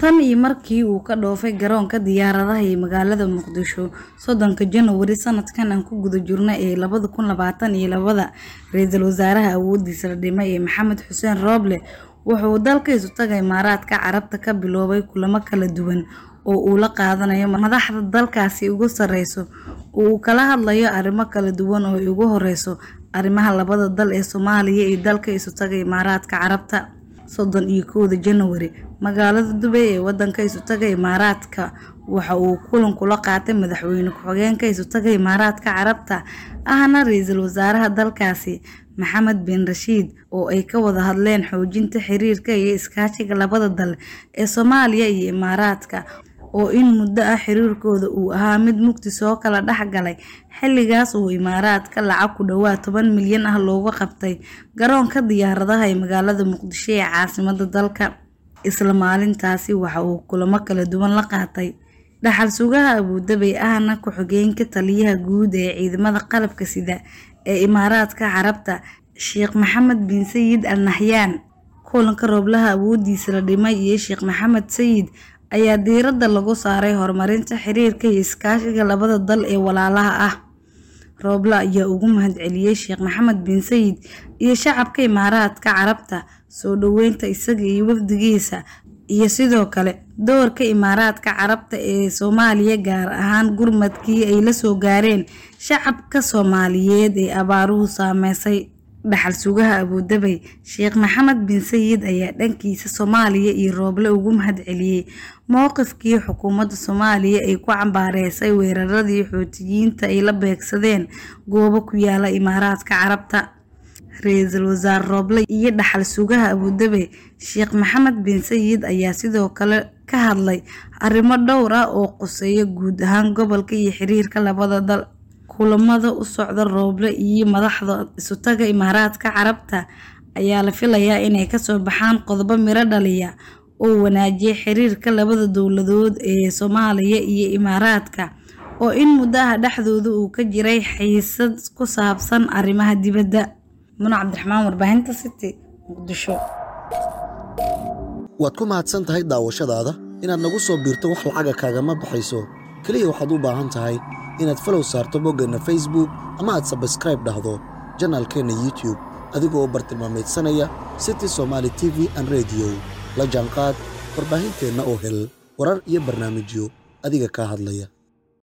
tan iyo markii uu ka dhoofay garoonka diyaaradaha ee magaalada muqdisho soddonka janawari sanadkan aan ku guda jirno ee labada kun labaatan iyo labada ra-iisul wasaaraha awoodiisa la dhimay ee maxamed xuseen rooble wuxuu dalka isu taga imaaraadka carabta ka biloobay kulamo kala duwan oo uu la qaadanayo madaxda dalkaasi ugu sareyso oo uu kala hadlayo arrimo kala duwan oo ay ugu horeyso arrimaha labada dal ee soomaaliya iyo dalka isu taga imaaraadka carabta soddon iyo kowda janawari magaalada dubay ee wadanka isutaga imaaraadka waxa uu kulan kula qaatay madaxweyne ku-xigeenka isutaga imaaraadka carabta ahna ra-iisul wasaaraha dalkaasi maxamed bin rashiid oo ay ka wada hadleen xoojinta xiriirka iyo iskaashiga labada dal ee soomaaliya iyo imaaraadka oo in muddo ah xiriirkooda uu ahaa mid mugdi soo kala dhex galay xilligaas uu imaaraadka lacag ku dhawaad toban milyan ah looga qabtay garoonka diyaaradaha ee magaalada muqdisho ee caasimada dalka isla maalintaasi waxa uu kulamo kala duwan la qaatay dhaxal sugaha abuudabay ahna ku-xigeenka taliyaha guud ee ciidamada qalabka sida ee imaaraadka carabta sheekh maxamed bin sayid al nahyaan kulanka rooblaha awoodiisa la dhimay iyo sheekh maxamed sayid ayaa diiradda lagu saaray horumarinta xiriirka iyo iskaashiga labada dal ee walaalaha ah rooble ayaa ugu mahadceliyey sheekh maxamed bin sayid iyo shacabka imaaraadka carabta soo dhoweynta isaga iyo wafdigiisa iyo sidoo kale doorka imaaraadka carabta ee soomaaliya gaar ahaan gurmadkii ay la soo gaareen shacabka soomaaliyeed ee abaaruhu saameysay dhaxal sugaha abuudabay sheekh maxamed bin sayid ayaa dhankiisa soomaaliya iyo rooble ugu mahadceliyey mowqifkii xukuumadda soomaaliya ay ku cambaareysay weeraradii xootiyiinta ay la beegsadeen goobo ku yaala imaaraadka carabta ra-iisul wasaare rooble iyo dhaxal sugaha abuudabay sheekh maxamed bin sayid ayaa sidoo kale ka hadlay arrimo dhowr ah oo quseeya guud ahaan gobolka iyo xiriirka labada dal kulamada u socda rooble iyo madaxda isutaga imaaraadka carabta ayaa la filayaa inay kasoo baxaan qodobo miro dhaliya oo wanaajiya xiriirka labada dowladood ee soomaaliya iyo imaaraadka oo in muddo ah dhexdooda uu ka jiray xiisad ku saabsan arrimaha dibadda muna cabdiraxmaan warbaahinta city muqdisho waad ku mahadsan tahay daawashadaada inaad nagu soo biirto wax lacaga kaagama baxayso keliya waxaad u baahan tahay inaad falow saarto boggeenna facebook ama aad sabskraib dhahdo janaalkeenna youtube adigoo bartilmaamaydsanaya city somaali t v an rediyo la jaanqaad warbaahinteenna oo hel warar iyo barnaamijyo adiga kaa hadlaya